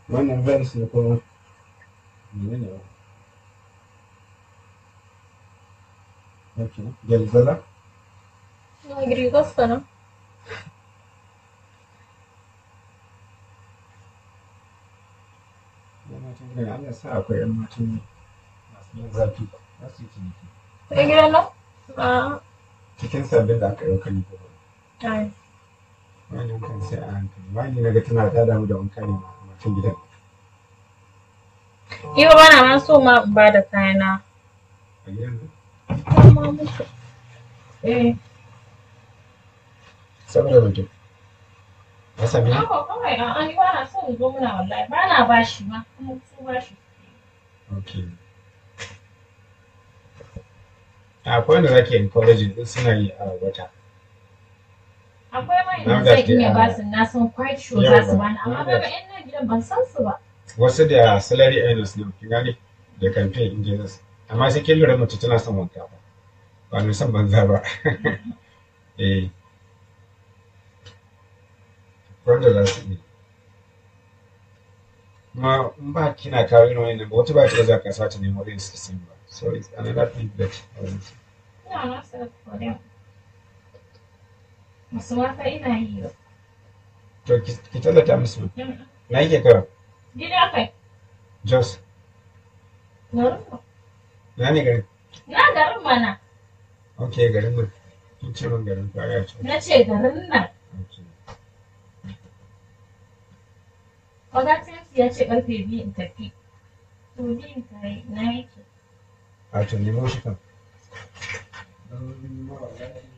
wannan vans ne kuma menene ba ok gyalzala Na rigarsa nan. yan matan gidan Allah sa akwai yan matan masu yin zafi za su yi ciniki Sai gidan nan? A. cikin sabbin da aka yi kan ko Ai. wani kan sai a hankali wani na ga tana ta damu da wanka ne ma matan gidan Ni ba bana ma so ma in ba da kayana. a gidan nan Amma musu. Eh. saboda mutum ya sami ne Haka kawai a'a ni ba na so in zo muna wallahi ba na bashi ma kuma su bashi. ok akwai wanda zaki encouraging din suna yi a wata Akwai mai Now da zai that they iya are- ba su na san quite sure za su Yawa. bani amma Now kaga that- yan nan gidan ban san su ba. wasu da salary earners ne kin gane da campaign engineers amma sai kin lura mace tana son wanka ba ba mai son banza ba eh wanda za su yi kuma in ba kina kawo irin wannan ba wata ba ta za ka sa ta nemo irin su ba so it's another thing that Ina na sa for them. Musu ma fa ina yi ba. to ki ki tallata musu Mm. na yake kawo Gida kai. jos Garin mu. na ne garin Na garin mana. ok garin nan kin ce min garin ko ya ce Na ce garin nan. okay Wadatinsu ya ce karfe biyu in tafi. To biyun ta yi na yake. a to nemo shi kan don ma wallahi